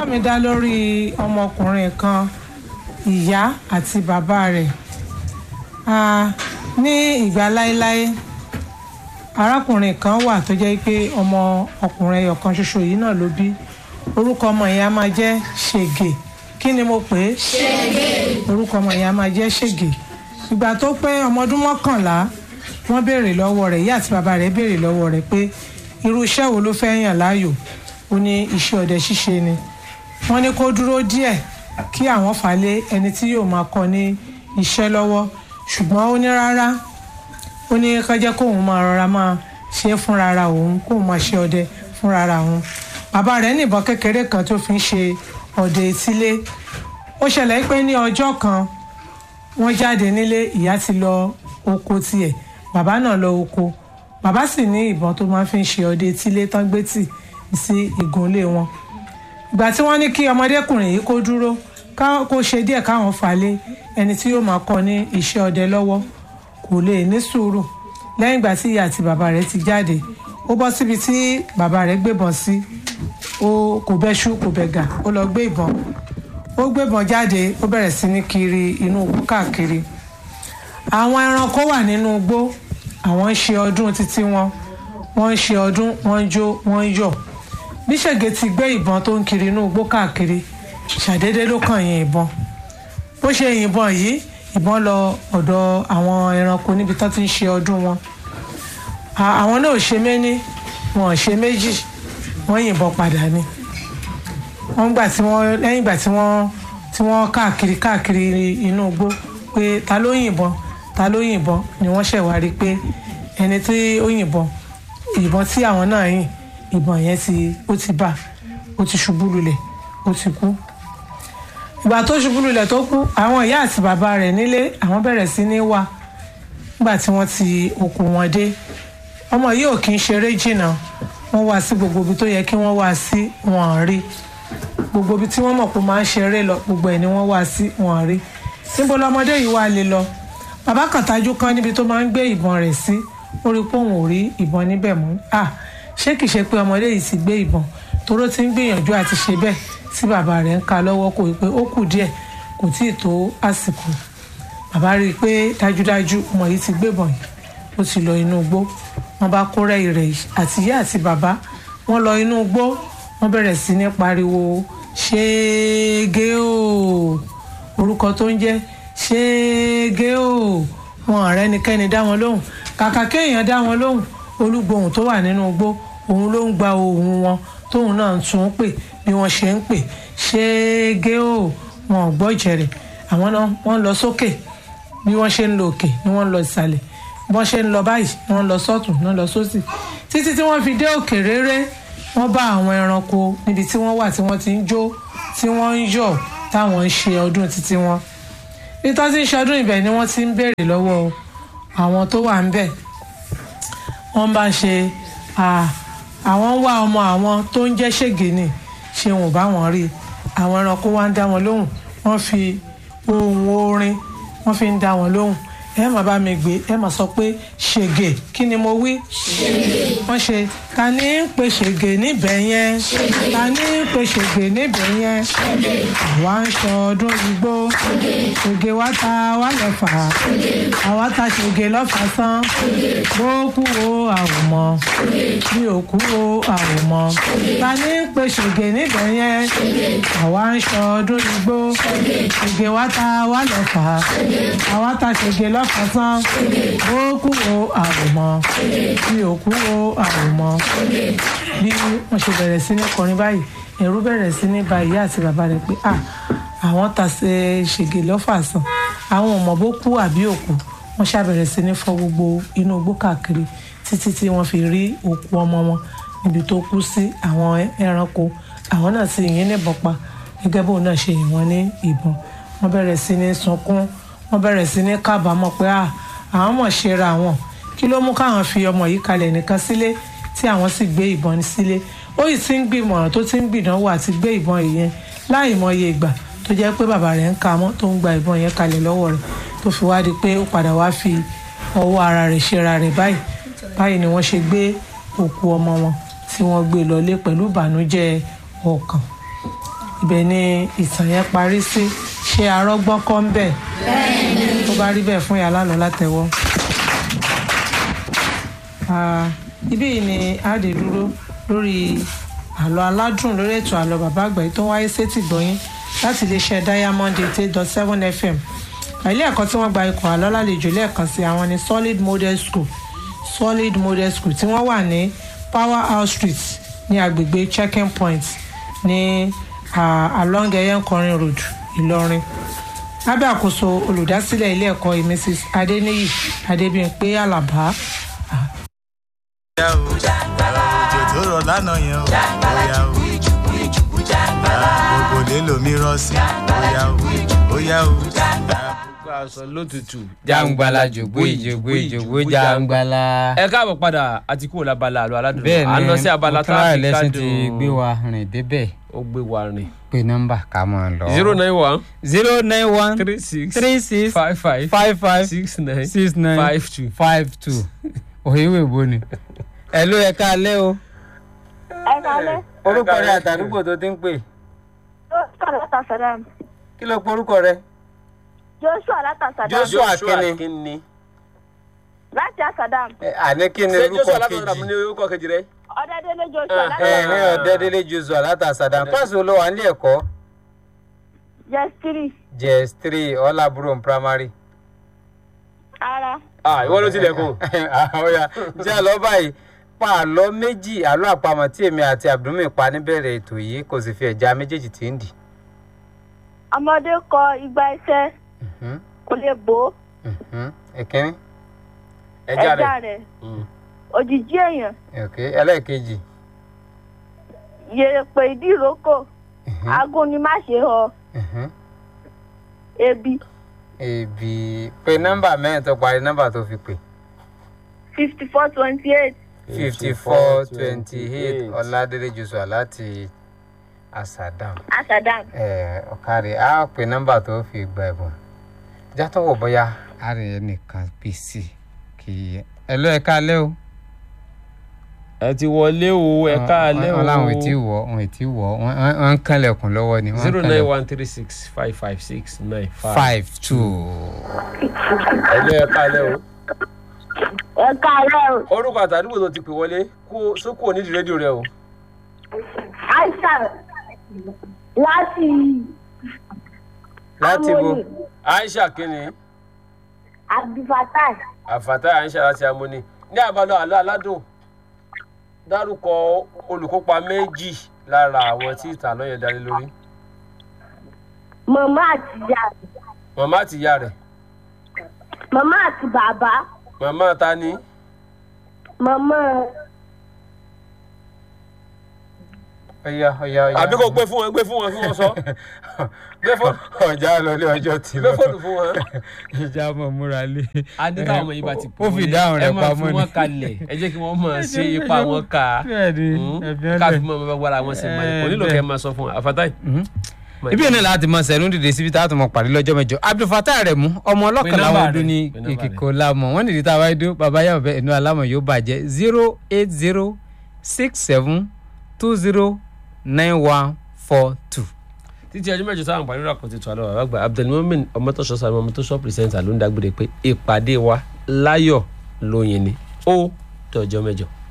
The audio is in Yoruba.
ẹ̀kọ́ mi dá lórí ọmọkùnrin kan ìyá àti bàbá rẹ̀ Ah, ní ìgbà láéláé arákùnrin kan wà tó jẹ́ pé ọmọ ọkùnrin ẹyọ kan ṣoṣo yìí náà ló bí orúkọ ọmọ yẹn á máa jẹ́ ṣègè kí ni mo pè é ṣègè orúkọ ọmọ yẹn á máa jẹ́ ṣègè ìgbà tó pé ọmọ ọdún mọ́kànlá wọ́n béèrè lọ́wọ́ rẹ̀ ìyá àti bàbá rẹ̀ béèrè lọ́wọ́ rẹ̀ pé irú iṣẹ́ wo ló fẹ́ yàn láàyò ó ní iṣẹ́ ọdẹ ṣíṣe ni wọ́n ní kó dúró díẹ̀ kí àwọn fà lé ẹni tí yóò máa kọ́ ní iṣẹ́ lọ́wọ́ ṣùgbọ́n ó ní rárá ó ní ká jẹ́ kóun máa rọra máa ṣe é fúnra ara òun kóun máa ṣe ọdẹ fúnra ara òun bàbá rẹ̀ níbọn kékeré kan tó fi ń ṣe ọdẹ etílé ó ṣẹlẹ̀ pé ní ọjọ́ kan wọ́n jáde nílé ìyá ti lọ oko tiẹ̀ bàbá náà lọ oko bàbá sì ní ìbọn tó máa fi ń ṣe ọdẹ etílé tán gbé tì sí ìgúnlé wọn ìgbà tí wọ́n ní kí ọmọdékùnrin yìí kó dúró ká- kó ṣe díẹ̀ káwọn fà lé ẹni tí yóò máa kọ́ ní iṣẹ́ ọdẹ lọ́wọ́ kò lè ní sùúrù lẹ́yìn ìgbà tí ìyá àti bàbá rẹ̀ ti jáde ó bọ́ síbi tí bàbá rẹ̀ gbébọn sí ó kò bẹ́ṣú kò bẹ̀gà ó lọ gbé ìbọn ó gbébọn jáde ó bẹ̀rẹ̀ sí ní kiri inú igbó káàkiri àwọn ẹranko wà nínú igbó àwọn ń ṣe ọdún títí wọn wọ́n ń ṣe ọdún wọ́n ń jó wọ́n ń yọ̀ bí ṣègè ti gbé ìbọn tó ń kiri inú igbó káàkiri ṣàdédé ló kàn yín ìbọn bó ṣe yìnbọn yìí ìbọn lọ ọ̀dọ̀ àwọn ẹranko níbi tó ti ń ṣe ọdún wọn À- àwọn náà ò ṣe méní wọn ò ṣe méjì wọ́n yìnbọn padà ni wọ́n gbà tí wọ́n lẹ́yìn ìgbà tí wọ́n tí wọ́n káàkiri káàkiri inú igbó pé ta ló yìnbọn ta ló yìnbọn ni wọ́n ṣẹ̀ wá rí pé ẹni tí ó yìnbọn ìbọn tí àwọn náà yìn ìbọn yẹn ti ó ti bà ó ti ṣubú lulẹ̀ ó ti kú ìgbà tó ṣubú lulẹ̀ tó kú àwọn ìyá àti bàbá rẹ̀ nílé àwọn bẹ̀rẹ̀ sí ní wá nígbà tí wọ́n ti òkú wọn dé ọmọ yìí ò kí ń ṣeré jìnnà wọ́n wá sí gbogbo ibi tó yẹ kí wọ́n wá sí wọn ò rí gbogbo ibi tí wọ́n mọ̀ pé ó máa ń ṣeré lọ gbogbo ẹ̀ ni wọ́n wá sí wọn ò rí níbo lọmọdé yìí wá lè lọ bàbá kan tajú kan níbi tó máa ń gbé ìbọn rẹ̀ sí ó rí pé òun ò rí ìbọn níbẹ̀ mọ́ à ṣé kìí ṣe pé ọmọdé yìí ti gbé ìbọn toró ti ń gbìyànjú àti ṣe bẹ́ẹ̀ tí bàbá rẹ̀ ń ka lọ́wọ́ kò pé ó kù díẹ̀ kò tíì tó àsìkò bàbá rí i pé dájúdájú ọmọ yìí ti gbébọn yìí ó ti lọ inú igbó wọ́n bá kó rẹ́ ìrẹ̀ yìí àti ìyá àti bàbá wọ́n lọ inú igbó wọ́n bẹ̀rẹ̀ sí ní pariwo ṣéégé o orúkọ tó ń jẹ́ ṣéégé o wọn ọ̀rẹ́ nikẹ́ni dá wọn lóhùn kàkà kéèyàn dá wọn lóhùn olúgbòhùn tó wà nínú igbó òun ló ń gba ohùn wọn tóun náà ń tún pè bí wọ́n ṣe ń pè ṣéégé o wọn ò gbọ́ ìjẹ̀rẹ̀ àwọn náà wọ́n lọ sókè bí wọ́n ṣe ń lọ òkè ni wọ́n ń lọ ìsàlẹ̀ bí wọ́n ṣe ń lọ báyìí ni wọ́n ń lọ sọ́tún ni wọ́n ń lọ sósì títí tí wọ́n fi dé òkè réré wọ́n bá àwọn ẹranko níbi tí wọ́n wà tí wọ́n ti ń jó tí wọ́n ń yọ̀ táwọn ń ṣe ọdún títí wọn ìtọ́ tí ń ṣe ọdún ibẹ̀ ni wọ́n ti ń béèrè lọ́wọ́ àwọn tó wà ń bẹ̀ wọ́n bá ṣe à, àwọn ń wá ọmọ àwọn tó ń jẹ́ ṣègìní ṣe wọn ò bá wọn rí i àwọn ẹranko wá ń dá wọn lóhùn wọ́n fi ohun orin wọ́n fi ń dá wọn lóhùn ẹ má bá mi gbé ẹ má sọ pé ṣègè kí ni mo wí. wọ́n ṣe ta ni ń pe ṣègè níbẹ̀ yẹn ta ni ń pe ṣègè níbẹ̀ yẹn àwa ń ṣọdún igbó ṣègè wá ta wá lọ́fà àwa ta ṣègè lọ́fà sán bó kú o àwòmọ́ bí ò kú o àwòmọ́ ta ni ń pe ṣègè níbẹ̀ yẹn àwa ń ṣọdún igbó ṣègè wá ta wá lọ́fà àwa ta ṣègè lọ́fà sán bó kú o àwòmọ́ bí ò kú o àwòmọ́ bí wọ́n ṣe bẹ̀rẹ̀ sí ní kọrin báyìí ẹ̀rù bẹ̀rẹ̀ sí ní ba ìyá àti bàbá rẹ̀ pé ah àwọn ta ṣe ṣègè lọ́fà sàn àwọn ò mọ̀ bó kú àbí òkú wọ́n ṣàbẹ̀rẹ̀ sí ní fọ́ gbogbo inú igbó káàkiri títí tí wọ́n fi rí òkú ọmọ wọn níbi tó kú sí àwọn ẹranko àwọn náà sì yìn níbọn pa gẹ́gẹ́ bóun náà ṣe yìn wọ́n ní ìbọn wọ́n bẹ̀rẹ̀ sí ní sunkún wọ́n bẹ̀rẹ̀ sí ní kábàámọ̀ pé à àwọn mọ̀ ṣe ra wọn kí ló mú káwọn fi ọmọ yìí kalẹ̀ nìkan sílé tí àwọn sì gbé ìbọn sílé ó yìí ti ń gbìmọ̀ràn tó ti ń gbìdánwò àti gbé ìbọn yìí láì mọye ìgbà tó jẹ́ pé bàbá rẹ̀ ń ka mọ́ tó ń gba ìbọn yẹn kalẹ̀ lọ́wọ́ rẹ̀ tó fi wá di pé ó padà wá fi ọwọ́ ara rẹ̀ ṣera rẹ̀ báyìí báyìí ni wọ́n ṣe gbé òkú ọmọ wọn tí wọ́n gbé lọlé pẹ̀lú ìbànújẹ́ ọkàn ibẹ̀ ni ìtàn yẹn parí sí ṣé arọ́gbọ́n kọ́ ń bẹ̀ tó bá rí bẹ́ẹ̀ fún yàrá lọ látẹ̀wọ́. Ah, ibí yìí ni a dé dúró lórí àlọ́ aládùn lórí ètò àlọ́ bàbá àgbà yìí tó wáyé sétí gbọ́yìn láti iléeṣẹ́ diamond eight eight dot seven fm ilé ẹ̀kọ́ tí wọ́n gba ikọ̀ àlọ́ lálejò lẹ́ẹ̀kan sí àwọn ní solid model school solid model school tí wọ́n wà ní power house street ní agbègbè checking point ní ah, along eyenkorin road ìlọrin lábẹ́ àkóso olùdásílẹ̀ ilé ẹ̀kọ́ yìí mrs adeniyi adebíyànpé alaba Bóyá o, òjò tó rọ̀ lánàá yẹn o, bóyá o. Gbogbo lè lomi rọ̀ sí, bóyá o, bóyá o. gbogbo aṣọ lótùtù. jàǹgbàlà jògbó ìjògbó ìjògbó jàǹgbàlà. ẹ káàbọ̀ padà àti kúrò lábala àlọ́ aládùn. bẹ́ẹ̀ à ń lọ sí abala tá a fi lẹ́sìn kádùn. ti gbé wa rìn débẹ̀ ó gbé wa rìn. pé nọ́mbà ká máa lọ. zero nine one zero nine one three six three six five five five five six nine six nine five two. five two òyìnbó ìbò ni. ẹ ló yẹ ká lẹ́ o. ẹ kálẹ́ orúkọ rẹ àtàdúgbò tó ti ń pè joshua látàsádàm kí ló porúkọ rẹ. joshua látàsádàm Joshua kíni? kíni. láti àsádàm Ẹ, àní kí ni ṣé orúkọ joshua látọ̀dọ̀ mi ní kejì. orúkọ kejì rẹ. ọdẹdẹlẹ joshua Ah, láti ẹ ní ọ̀dẹ́dẹ́lé joshua látàsádà pàṣẹ olówó à ń lé ẹ̀kọ́ jẹsítírì jess three ọlábùrò primary. ara ah ìwọ ló tilẹ̀kùn. ọ̀ya jẹ́ àlọ́ báyìí pa àlọ́ méjì àlọ́ àpamọ̀ tí èmi àti abdulmi pa níbẹ̀rẹ̀ ètò yìí kò sì fi ẹ̀já méjèèjì tí ń dì. ọmọdé kọ igba iṣẹ Mhm, kò lè bò ó mhm. ìkíní ẹja ẹja rẹ. rẹ òjijì èèyàn ok ẹlẹ́ẹ̀kejì yèrèpè ìdí ìrókò mhm, agún ni má ṣe họ mhm. ebi èbì pé nọ́mbà mẹ́rin tó parí nọ́mbà tó fi pè fifty four twenty eight fifty four twenty eight ọ̀làdélé joshua láti asadam. àsádàm ọ̀kadì á pè nọ́mbà tó fi gba ẹ̀bùn játọ̀wọ̀ bóyá a rìn ẹnìkan pè sí kì í ẹ ló ẹ káalẹ́ o. ẹ ti wọlé o ẹ káalẹ́ o. wọn làwọn ètí wọ wọn ètí wọ wọn wọn ń kànlẹ̀kùn lọ́wọ́ ni. wọ́n ń zero nine kànlẹ̀kùn. one three six five five six nine five. five two. ẹ lé ẹ káalẹ́ o. ẹ kálẹ́ o orúkọ àtàdúgbò tó ti pè wọlé kó sókò nídìí rédíò rẹ o. aisha láti láti bo Amoni, aisha kíni abdulfatai àfàtà aisha láti amóni ní àbálọ àlọ aládùn dárúkọ olùkópa méjì lára àwọn tí ìtàn àlọ́ yẹn darí lórí màmá àti ìyá rẹ màmá àti ìyá rẹ̀ màmá àti bàbá màmá ta ni màmá ọyá ọyá ọyá. àbí kò gbé fún wọn gbé fún wọn kí wọn sọ gbé fóònù ọjà lọlé ọjọ́ ti gbé lọ. fóònù fún wọn. ìjà mọ̀ múra lé. adé táwọn ọmọ yìí bá ti pè ó fi ìdáhùn rẹ̀ ẹ máa pamọ́ fi ni. wọn kalẹ̀ ẹ jẹ́ kí wọ́n máa ṣe ipa wọn ká bẹ́ẹ̀ni káfí mọ́ ọmọ bá wàrà wọn sí mọ́ kò nílò kẹ́ ẹ máa sọ fún wa àfàtà yìí. ibi náà láti mọ sẹ́nu dìde síbi tá a tún mọ pàdé lọ́jọ́ mẹ́jọ abdulfatah rẹ̀ mú ọmọ ọlọ́kàn Pé láwọn nọ́mbà ọdún rẹ̀, ní pé nọ́mbà ìkìkọ̀ lámọ̀ wọ́n nìdí tá a wáyé dún bàbá yàwó bẹ́ẹ̀ inú alámọ̀ yóò bàjẹ́ zero eight zero six seven two zero nine one four two. títí ọjọ́ mẹ́jọ táwọn àǹfààní rà kò ti tù àlọ́ bàbá àgbà abdulmumin ọmọtọ́sọ sáré ọmọtọ́sọ pírẹsẹ̀ntà ló ń dágbére pé ìpàdé wa láyọ̀ lóyin ni ó dọjọ́ mẹ́jọ.